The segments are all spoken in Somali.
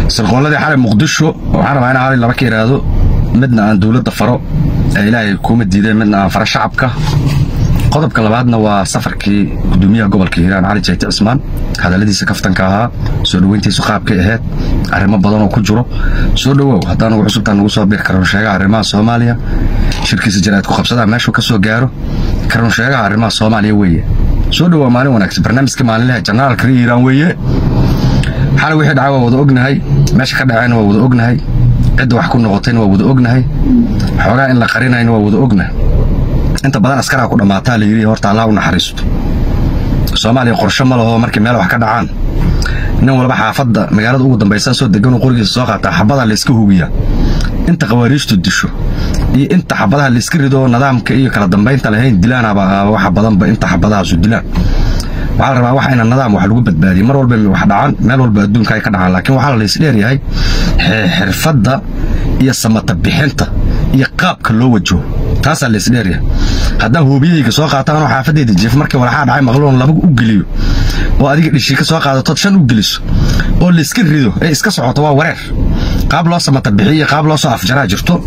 sirqoolladii xalay muqdisho waxaan rabaa in xalay laba ka idhaahdo midna aan dowladda faro ee ilaahay kuuma diideen midna aan faro shacabka qodobka labaadna waa safarkii gudoomiyaha gobolka hiiraan cali jayte cismaan hadalladiisa kaftanka ahaa soo dhoweyntiisu qaabkay ahayd arrimo badan oo ku jiro soo dhowow haddaan ugu cusubtaan ugu soo bir karan sheegaha arrimaha soomaaliya shirkiisa jaraad ku qabsadaa meeshuu ka soo gaaro karan sheegaha arrimaha soomaaliya weeye soo dhowow maalin wanaagsan barnaamijka maalinlaha janaalka ri hiiraan weeye xalay wixii dhacay waa wada ognahay meesha ka dhacayna waa wada ognahay cidda wax ku noqotayna waa wada ognahay xoogaa in la qarinayna waa wada ognahay inta badan askaraa ku dhammaataa la yidhi horta allah u naxariisto soomaaliya qorshe ma laho markii meel wax ka dhacaan nin walba xaafadda magaalada ugu dambaysa soo deganoo qorigiisa soo qaataa xabadaa layska hubiyaa inta khawaariijtu disho iyo inta xabadaha layska rido nidaamka iyo kala dambaynta lahayn dilaanaba waxa badanba inta xabadahaasu dilaan waxaa la rabaa wax ina nidaam wax lagu badbaadiyo mar walba wax dhacaan meel walba adduunka ay ka dhacaan laakiin waxaa lays dheeryahay xirfadda iyo samata bixinta iyo qaabka loo wajaho taasaa lays dheeryahay haddaan hoobiyahayga soo qaataanoo xaafaddeeda jiif markii walaxaa dhacay maqloon laba u geliyo oo adiga dhishii ka soo qaadatood shan u geliso oo layska rido ee iska socoto waa wareer qaab loo samata bixiyo iyo qaab loo soo afjaraa jirto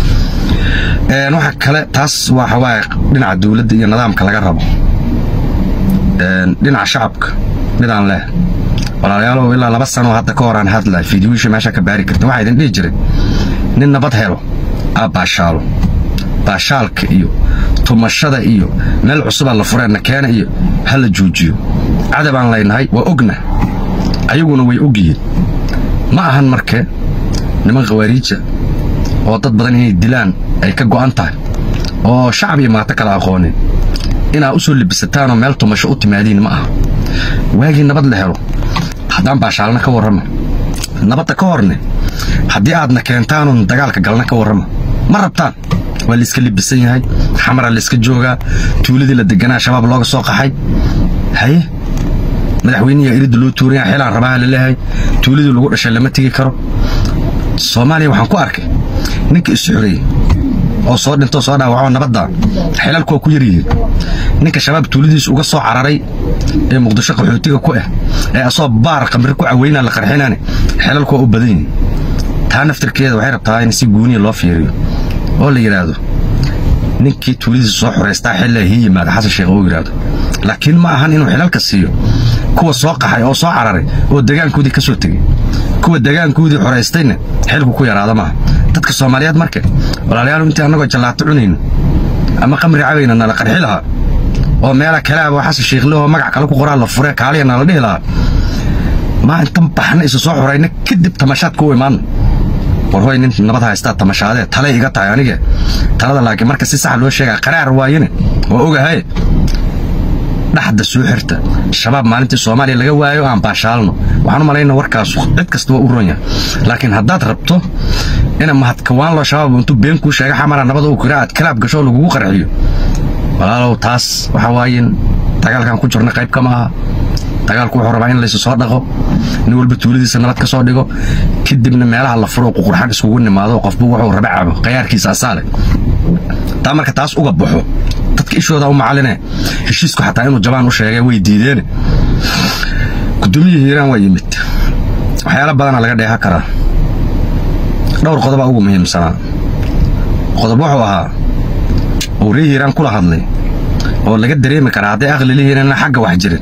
waxa kale taas waxa waaye dhinaca dowladda iyo nidaamka laga rabo dhinaca shacabka midaan leh walaalayaalow ilaa laba sanoo hadda ka horaan hadlay fiidiyooyisha meesha ka baari kartin waxaa idin dhihi jiray nin nabad helo aa baashaalo baashaalka iyo tumashada iyo meel cusubaa la fureenna keena iyo ha la joojiyo cadabaan laynahay waa ogna ayaguna way ogyihiin ma ahan marke niman khawaariija oo dad badan inay dilaan ay ka go'an tahay oo shacab iyo maato kala aqoonin inaa u soo libisataanoo meel tumasho u timaadiin ma aha waagii nabad la helo haddaan baashaalna ka warrama nabadda ka horne haddii aadna keentaanuun dagaalka galna ka warrama ma rabtaan waa layska libisan yahay xamara layska joogaa tuuladii la deganaa shabaab looga soo qaxay haye madaxweynihi iridda loo tuuraya xilaan rabaha la leeyahay tuuladii lagu dhashay lama tegi karo soomaaliya waxaan ku arkay ninka isu xoreeyey oo soo dhintoo soo dhaawacoo nabadda xilalku waa ku yaryihiin ninka shabaab tuuladiisu uga soo cararay ee muqdisho qaxootiga ku ah ee asoo baar qamri ku caweynaa la qarxinaane xilalku waa u badan yihiin taa naftirkeeda waxay rabtaa in si guuniya loo fiiriyo oo la yidhaahdo ninkii tuuladiisa soo xoraystaa xilla hii yimaada xasan sheekh oo yidhaahdo laakiin ma ahan inuu xilalka siiyo kuwa soo qaxay oo soo cararay oo degaankoodii ka soo tegey kuwa degaankoodii xoraystayna xilku ku yaraada maaha dadka soomaaliyeed marka walaalayaal intii annagoo jallaato cunayno ama qamri cabayna nala qarxi lahaa oo meela kaleaba xasan sheekhlehoo magac kale ku qoraa la fure kaaliya nala dhihi lahaa maa intan baxna isu soo xorayna kadib tamashaadka u imaanna war hoy nin nabad haystaa tamashaadee talay iga tahay anige talada laakiin marka si sax loo sheegaa qaraar waayene waa ogahaye dhaxda soo xirta shabaab maalintii soomaaliya laga waayo aan baashaalno waxaan u malayna warkaas cid kasta waa u ron yahay laakiin haddaad rabto ina mahadkawaan loo shabaab intuu been kuu sheega xamara nabada uu kira aad kalaab gasho lagugu qarxiyo walaalow taas waxa waaye dagaalkan ku jirna qayb kama aha dagaalku wuxuu rabaa in laysu soo dhaqo nin walba tuuladiisa nabad ka soo dhigo kadibna meelaha la furo ququrxan iskugu nimaado qofbu wuxuu raba cabo qayaarkiisa asaale taa marka taas uga baxo dadka ishooda u macaline heshiisku xataa inuu jabaan u sheegay way diideene gudoomiya hiiraan waa yimid waxyaala badana laga dheeha karaa dhowr qodobaa ugu muhiimsanaa qodob wuxuu ahaa uu ree hiiraan kula hadlay oo laga dareemi karaa hadday aqli lihiinana xagga wax jirin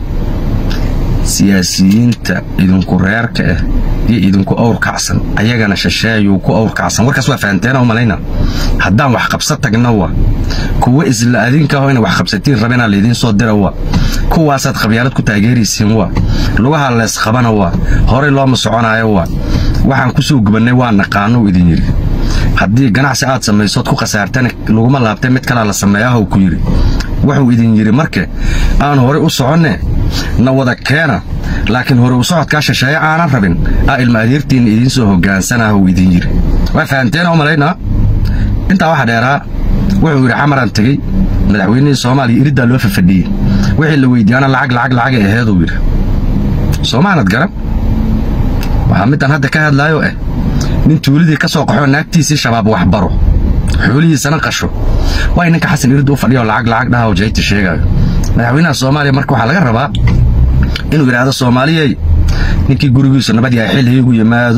siyaasiyiinta idinku reerka ah iyo idinku awr kacsan ayagana shasheeyuu ku awr kacsan warkaas waa fahanteena u malayna haddaan wax qabsa tagna wa kuwa isla adinkaho inay wax qabsatiin rabinaa laydiin soo dira wa kuwaasaad qabyaalad ku taageeraysiin wa lugaha leesqabana wa horay looma soconaayo wa waxaan ku soo gubannay waa naqaano idin yidhi haddii ganacsi aad samaysood ku khasaartana laguma laabtay mid kalaa la sameeyaahw ku yidhi wuxuu idin yidhi marke aan horay u soconne na wada keena laakiin hore u socodkaa shisheeye aanan rabin aa ilma adeertiinna idiin soo hogaansanaahuu idin yidhi waa fahanteena u malaynaa intaa waxa dheeraa wuxuu yidhi xamaraan tegey madaxweynihii soomaaliya iriddaa loo fafadhiyey wixii la weydiiyaana lacag lacag lacagay aheeduu yidhi soomaanad garan waxaa middan hadda ka hadlaayo ah nin tuuladii ka soo qaxoo naagtiisii shabaab wax baro xoolihiisana qasho waa ninka xasan irid u fadhiyo lacag lacag dhaha oo jayta sheegaayo madaxweynaha soomaaliya marka waxaa laga rabaa inuu yidhaahdo soomaaliyey ninkii gurigiisu nabad yahay xil hiigu yimaado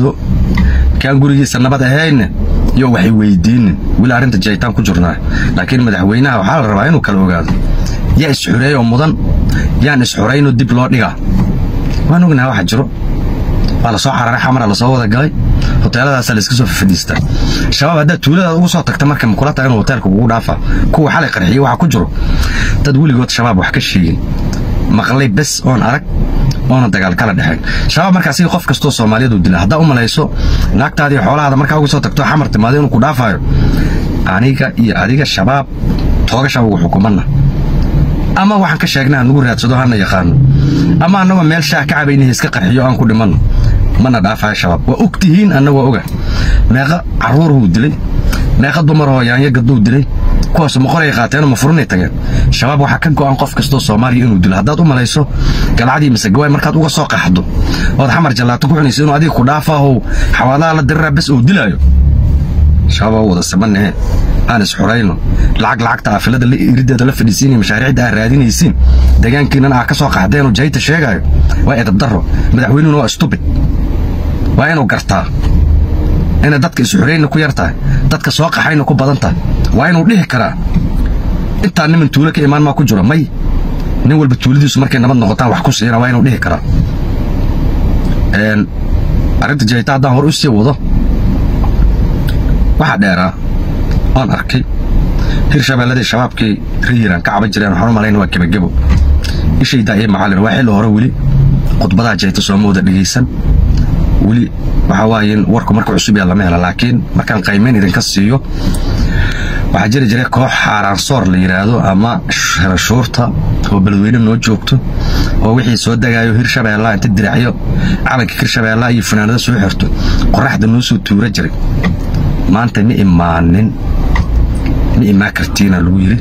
kaan gurigiisa nabad ahayna iyo waxay weydiinin weli arrinta jahitaan ku jirnaa laakiin madaxweynaha waxaa la rabaa inuu kala ogaado yaa isxureeyoo mudan yaan isxuraynoo dib loo dhigaa waan ognaha waxa jiro waa lasoo cararay xamara lasoo wada galay hoteeladaasaa layska soo fafadhiistaa shabaab haddaad tuuladaada ugu soo tagta marka makula taga inuu hoteelka kugu dhaafa kuwa xalay qarxiye waxa ku jiro dad weligood shabaab wax ka sheegin maqlay bes oon arag oona dagaal kala dhexeen shabaab markaasi qof kastoo soomaaliyadu dila haddaa u malayso naagtaadii xoolahaada markaa uga soo tagto xamar timaado inuu ku dhaafayo aniga iyo adiga shabaab toogasha ugu xukumanna ama waxaan ka sheegnaa nugu raadsado hana yaqaano ama annagoo meel shaah ka cabaynaha iska qarxiyo aan ku dhimanno mana dhaafayo shabaab waa og tihiin anna waa oga meeqa carruurhuu dilay meeqa dumaroo yaanyo gadduu dilay kuwaasu maqoray qaateenoo mafurunay tageen shabaab waxaa ka go'an qof kastoo soomaaliya inuu dilo haddaad u malayso galcadii masegawaay markaad uga soo qaxdo ood xamar jallaato ku cunayso inuu adiga ku dhaafahow xawaadaha la diriraa bes uu dilaayo shabaab waa wada samanahe aan isxurayno lacag lacagta aafilada irideeda la fadhiisiinaya mashaariicda aad raadinaysiin deegaankiinan aa ka soo qaxdeenoo jahita sheegaayo waa edabdarro madaxweynuhuna waa stubid waa inuu gartaa inay dadka isxurayna ku yar tahay dadka soo qaxayna ku badan tahay waa inuu dhihi karaa intaa niman tuulo ka imaan maa ku jiro may nin walba tuuladiisu markay nabad noqotaan wax ku siina waa inuu dhihi karaa arrinta jahita haddaan hor u sii wado waxaa dheeraa oon arkay hirshabeelladii shabaabkii rihiran ka caban jireen waxaan u malayna waa gebagebo ishaydaa iyo macallin waa xilli hore weli khudbadaha jahita sooma wada dhegaysan weli waxaa waaye in warku marka cusub yaa lama hela laakiin markaan qaymayn idinka siiyo waxaa jiri jiray koox xaaraansoor la yidhaahdo ama shuurta oo beledweyne noo joogto oo wixii soo degaayo hirshabeellaha inta diracyo calanka hirshabeellaha iyo fanaanada soo xirto qoraxda noo soo tuura jiray maanta ma imaanin ma imaan kartiina lagu yidhi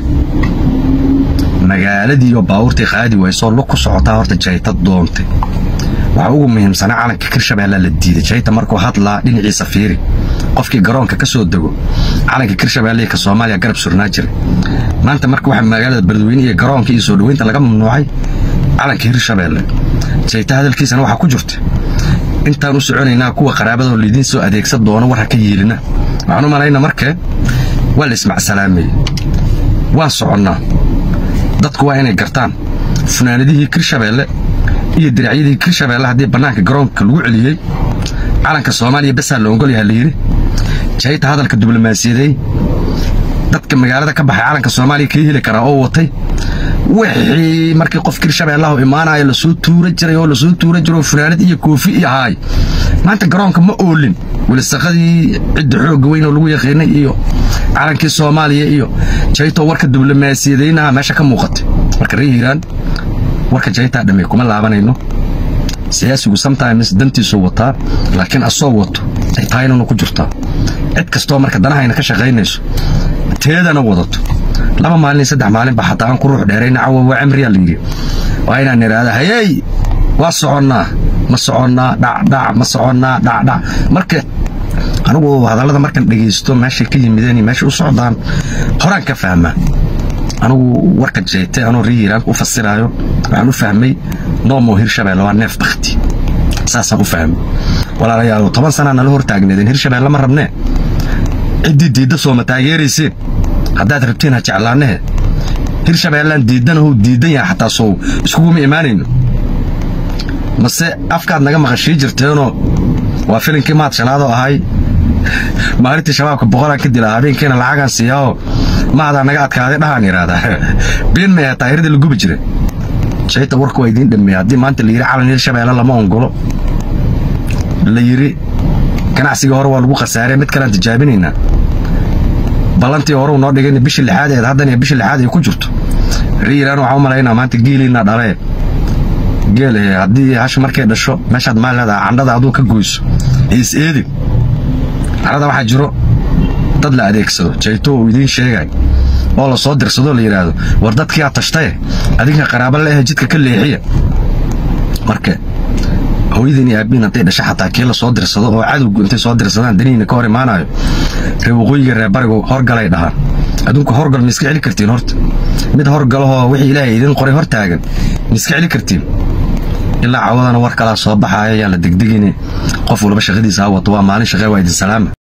magaaladii oo baabuurtii qaadi waysoo lug ku socotaa horta jayta doontay waxaa ugu muhiimsanaa calanka kirshabeella la diiday jayta markuu hadlaa dhinaciisa fiiri qofkii garoonka ka soo dego calanka kirshabeelle ka soomaaliya garab surnaa jiray maanta marka waxaa magaalada beledweyne iyo garoonka iyo soo dhoweynta laga mamnuucay calanka hirshabeelle jayta hadalkiisana waxaa ku jirta intaan u soconaynaa kuwa qaraabadoo laydiin soo adeegsan doono war ha ka yeelina waxaan u malayna markee waa la ismacsalaameye waan soconnaa dadku waa inay gartaan funaanadihii kirshabeelle iyo diracyadii kirshabeelle haddii bannaanka garoonka lagu celiyey calanka soomaaliya besaa la ogol yaha layidhi jayta hadalka diblomaasiyadeey dadka magaalada ka baxay calanka soomaaliya kii heli karaa oo watay wixii markii qof kirshabeellahu imaanayo lasoo tuura jiray oo lasoo tuura jiray oo funaanad iyo koofi iyo ahaay maanta garoonka ma oolin welisaqadii cidda xoogga weyn oo lagu yaqiinay iyo calankii soomaaliya iyo jayto warka diblomaasiyadaynaha meesha ka muuqatay marka ree hiiraan warka jaytaa dhammey kuma laabanayno siyaasigu sometimes dantiisuu wataa laakiin asoo wato ay tahay inanu ku jirtaa cid kastoo marka danahayna ka shaqaynayso teedana wadato laba maalin saddex maalinba xataa aan ku ruux dheerayna cawa waa cimriyaa la yidhi waa inaan idhaahda hayey waa soconnaa ma soconnaa dhacdhac ma soconnaa dhacdhac marka anigu hadallada markaan dhegaysto meeshay ka yimideen iyo meeshay u socdaan horaan ka fahmaa anigu warka jeete anoo rii hiiraan u fasiraayo waxaan u fahmay noomo hirshabeelle waa neef bakti saasaan u fahmay walaalayaal toban sanaa nala hortaagneedeen hirshabeelle ma rabnee ciddii diidda sooma taageerayseen haddaad rabtiin ha jeclaanahe hirshabeellaan diiddanahu diiddan yaha xataa sow iskuguma imaanayno mase afkaad naga maqashii jirteenoo waa filinkii maad shanaadoo ahay maalintii shabaabka boqolaan ka dila habeenkiina lacagaan siiyaao maadaa naga adkaaday dhahaan yidhaahdaa biin may ahaa taahiradii la gubi jira jayta warka waa idiin dhameeya haddii maanta la yidhi calan hirshabeelle lama ongolo la yidhi ganacsigii hore waa lagu khasaarey mid kalean tijaabinaynaa ballantii horeu noo dhigayna bishii lixaad eed haddana bishii lixaad ay ku jirto riiraan waxaa u malaynaa maanta geeliinaa dhalee geel haddii hash markay dhasho meeshaad maal leedaha candhada aduu ka goyso is eedin carada waxaa jiro dad la adeegsado jayto uu idiin sheegay oo la soo dirsadoo la yidhaahdo war dadkiiaa tashtaye adinka qaraaba la ahe jidka ka leexiya marka hooyadiin iyo aabbiin hadday dhasha xataa kii la soo dirsado oo cadowgu intay soo dirsadaan danihiina ka hor imaanayo ree waqooyiga reer barigu horgalay dhahaan adduunku horgal ma iska celi kartiin horta mid horgalahoo wixii ilaahay idin qoray hor taagan ma iska celi kartiin ilaa cawadana war kalaa soo baxaaya yaan la degdegine qof walba shaqadiisa ha wato waa maalin shaqee waa idin salaama